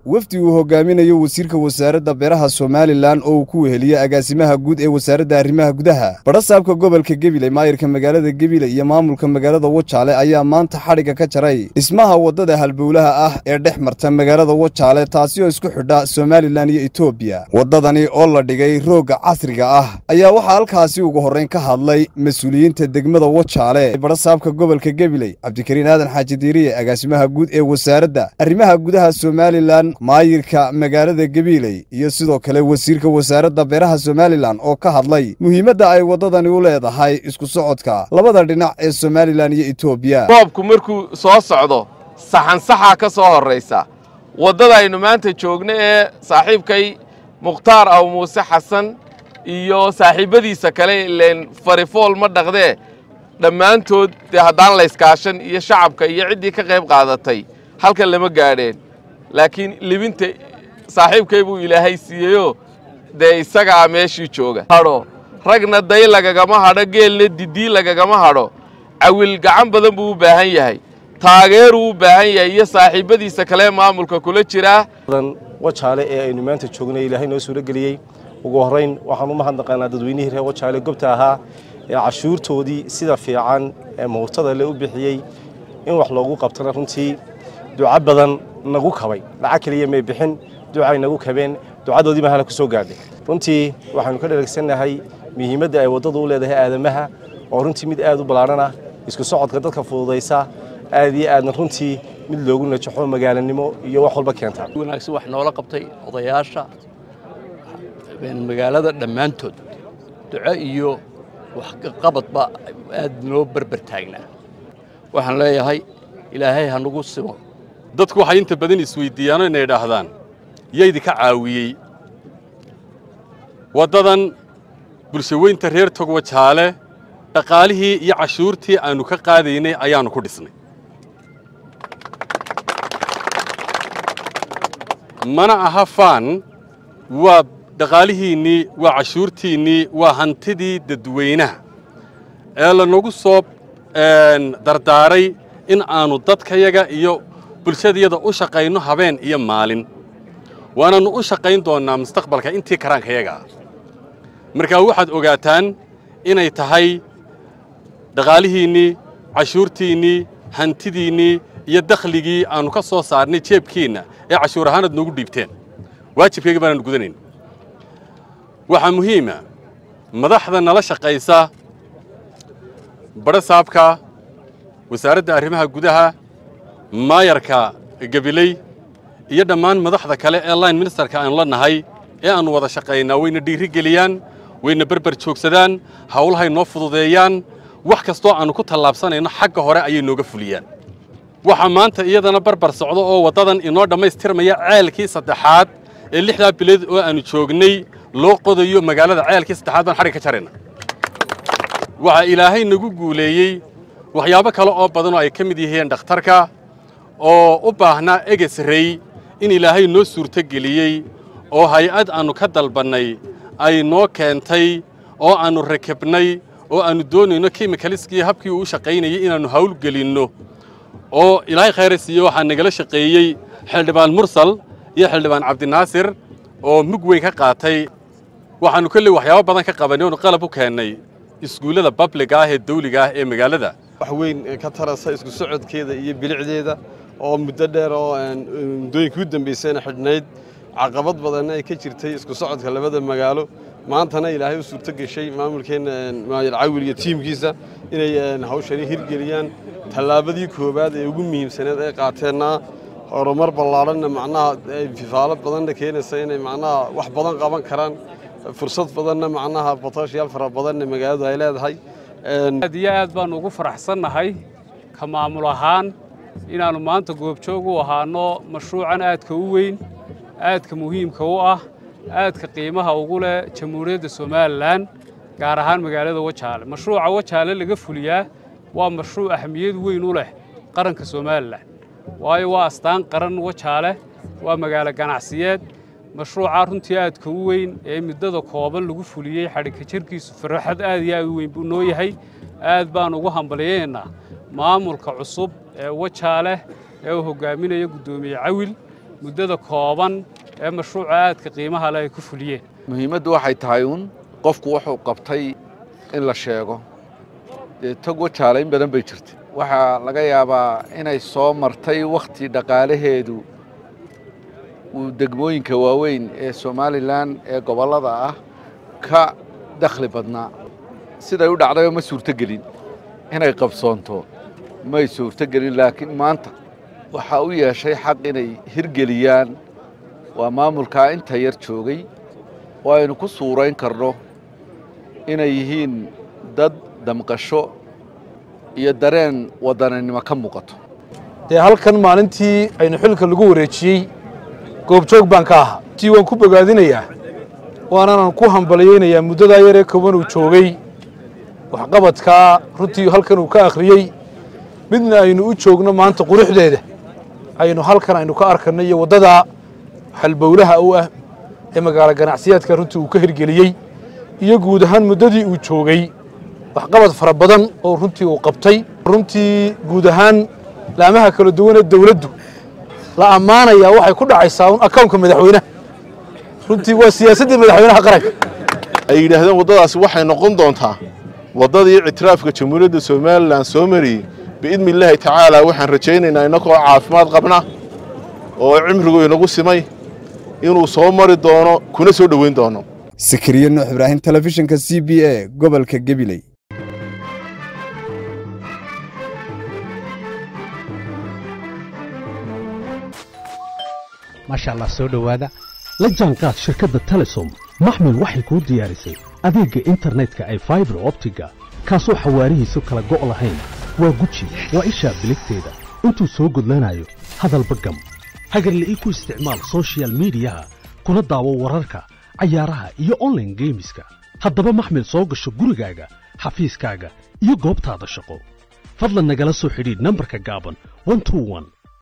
wafdi uu hogaaminayo wasiirka wasaaradda beeraha somalilan oo uu ku weheliye agaasimaha guud ee wasaaradda arrimaha gudaha badhasaabka gobolka gebile maayirka magaalada gebile iyo maamulka magaalada wajaale ayaa maanta xadhigga ka jaray dhismaha waddada halbowlaha ah ee dhex marta magaalada wajaale taasi oo isku xidha somalilan iyo etoobiya waddadani oo la dhigay roogga casriga ah ayaa waxaa halkaasi ugu horrayn ka hadlay mas-uuliyiinta degmada wajaale badhasaabka gobolka gebile cabdikariin aadan xaaji diiriye agaasimaha guud ee wasaaradda arrimaha gudaha somalilan maayirka magaalada gebiiley iyo sidoo kale wasiirka wasaaradda beeraha somalilan oo ka hadlay muhiimadda ay waddadani u leedahay isku socodka labada dhinac ee somalilan iyo etoobiya roobku markuu soo socdo saxansaxaa ka soo horraysa waddada aynu maanta joogno ee saaxiibkay mukhtaar aw muuse xasan iyo saaxiibbadiisa kale ileen farifool ma dhaqdee dhammaantood dee haddaan layskaashan iyo shacabka iyo ciddii ka qayb qaadatay halkan lama gaadheen laakiin libinta saaxiibkay buu ilaahay siiyeyoo dee isagaa meeshii jooga hadho ragna day lagagama hadho geelna didii lagagama hadho cawil gacan badan buu u baahan yahay taageeruu u baahan yahay iyo saaxiibbadiisa kale maamulka kula jiraa wajaale ee aynu maanta joognay ilaahay noo suuro geliyey ugu horrayn waxaan u mahadnaqaynaa dadweynihii reer wajaale gobta ahaa ee cashuurtoodii sida fiican ee muhurtada le u bixiyey in wax loogu qabtana runtii duco badan nagu kabay lacag keliya may bixin ducay nagu kabeen ducadoodii baan hala ku soo gaadhay runtii waxaanu ka dheregsannahay muhiimadda ay waddadu u leedahay aadamaha oo runtii mid aad u ballaadhan ah isku socodka dadka fududaysa aad iyo aadna runtii mid loogu najaxo magaalanimo iyo wax walba keentaa wanaagsan wax noola qabtay odayaasha magaalada dhammaantood duco iyo waxqabadba aad noo berber taagnaa waxaan leeyahay ilaahay ha nagu simo dadku waxay inta badan isweyddiiyaano inay idhaahdaan yaydinka caawiyey waddadan bulshaweynta reer togwajaale dhaqaalihii iyo cashuurtii aannu ka qaadaynay ayaannu ku dhisnay mana aha faan waa dhaqaalihiinnii waa cashuurtiinnii waa hantidii dadweynaha ee lanagu soo dardaaray in aannu dadkayaga iyo bulshadayada u shaqayno habeen iyo maalin waanannu u shaqayn doonnaa mustaqbalka intii karaankayaga ah markaa waxaad ogaataan inay tahay dhaqaalihiinnii cashuurtiinnii hantidiinnii iyo dakhligii aannu ka soo saarnay jeebkiinna ee cashuur ahaanaad noogu dhiibteen waajibkayga baanaannu gudanayn waxaa muhiima madaxda nala shaqaysa badhasaabka wasaaradda arrimaha gudaha maayarka gabiley iyo dhammaan madaxda kale ee line ministerka aanu la nahay ee aannu wada shaqaynaa wayna dhiiri geliyaan wayna berber joogsadaan hawlahay noo fududeeyaan wax kastoo aannu ku tallaabsanayno xagga hore ayay nooga fuliyaan waxaa maanta iyadana barbar socdo oo waddadan inoo dhammaystirmaya ceelkii saddexaad ee lixdaa bilood oo aannu joognay loo qodayo magaalada ceelkii saddexaad baan xadhig ka jarayna waxaa ilaahay nagu guuleeyey waxyaabo kale oo badan oo ay ka mid yihiin dhakhtarka oo u baahnaa egesrey in ilaahay noo suurtogeliyey oo hay-ad aannu ka dalbannay ay noo keentay oo aannu rakibnay oo aannu doonayno kimikaliskii habkii uu u shaqaynayay inaannu hawlgelinno oo ilaahay khayra siiye waxaa nagala shaqeeyey xildhibaan mursal iyo xildhibaan cabdinaasir oo mug weyn ka qaatay waxaannu kolley waxyaabo badan ka qabannay oonu qalab u keennay iskuullada babliga ah ee dawliga ah ee magaalada wax weyn ka tarasa isku socodkeeda iyo bilicdeeda oo muddo dheer oo muddooyinkii u dambaysayna xidhnayd caqabad badanna ay ka jirtay isku socodka labada magaalo maantana ilaahay u suurto geshay maamulkeenna maayar cawil iyo tiimkiisa inay hawshani hirgeliyaan tallaabadii koowaad ee ugu muhiimsaneed ay qaateenna horumar ballaadhanna macnaha fifaalo badanna keenaysa inay macnaha wax badan qaban karaan fursad badanna macnaha botooshayaal fara badanna magaaladu ay leedahay aad iyo aad baannu ugu faraxsannahay ka maamul ahaan inaannu maanta goobjoog u ahaanno mashruucan aadka u weyn aadka muhiimka u ah aadka qiimaha ugu leh jamhuuriyadda somalilan gaar ahaan magaalada wajaale mashruuca wajaale laga fuliyaa waa mashruuc ahmiyad weyn u leh qaranka somalilan waayo waa astaan qaran wajaale waa magaalo ganacsiyeed mashruucaa runtii aadka u weyn ee muddada kooban lagu fuliyey xadhigka jirkiisu farxad aad iyo aad u weyn buu noo yahay aad baan ugu hambalyaynaa maamulka cusub ee wajaale ee uu hogaaminayo guddoomiye cawil muddada kooban ee mashruuca aadka qiimaha leh ay ku fuliyeen muhiimaddu waxay tahay uun qofku wuxuu qabtay in la sheego dee tog wajaale in badan bay jirtay waxaa laga yaabaa inay soo martay wakhti dhaqaalaheedu uu degmooyinka waaweyn ee somalilan ee gobollada ah ka dakhli badnaa siday u dhacdayoo ma suurtogelin inay qabsoonto may suurtogelin laakiin maanta waxaa u yeeshay xaq inay hirgeliyaan waa maamulkaa inta yar joogay oo aynu ku suurayn karno inay yihiin dad damqasho iyo dareen waddaninimo ka muuqato dee halkan maalintii aynu xilka lagu wareejiyey goobjoog baan ka ahaa tii waan ku bogaadinayaa waanaan ku hambalyaynayaa muddadaa yaree kooban uu joogay waxqabadkaa runtii halkan uu ka akhriyey midna aynu u joogno maanta quruxdeeda aynu halkan aynu ka arkanno iyo waddadaa halbowlaha u ah ee magaalo ganacsiyaadka runtii uu ka hirgeliyey iyo guud ahaan muddadii uu joogay waxqabad fara badan oo runtii uu qabtay runtii guud ahaan laamaha kala duwan ee dawladdu la ammaanayaa waxay ku dhacaysaa un akawnka madaxweynaha runtii waa siyaasaddii madaxweynaha qaranka ay yidhaahdeen waddadaasi waxay noqon doontaa waddadii ictiraafka jamhuuriyadda somalilan soo mariyey biidni illaahi tacaala waxaan rajaynaynaa innagoo caafimaad qabna oo cimrigu inagu simay inuu soo mari doono kuna soo dhoweyn doono sakariye nuux ibraahim telefishinka c b a gobolka gebiley maasha allah soo dhowaada la jaanqaad shirkadda telesom maxmil waxay kuu diyaarisay adeegga internetka ay faibar optiga kaasoo xawaarihiisu kala go' lahayn waa guji waa ishaa biligteeda intuu soo gudlanayo hadalba gam hagarle ii ku isticmaal soshiyal miidiyaha kuna daawo wararka cayaaraha iyo onlaine geemiska haddaba maxmil soo gasho gurigaaga xafiiskaaga iyo goobtaada shaqo fadlan nagala soo xidhiidh nambarka gaaban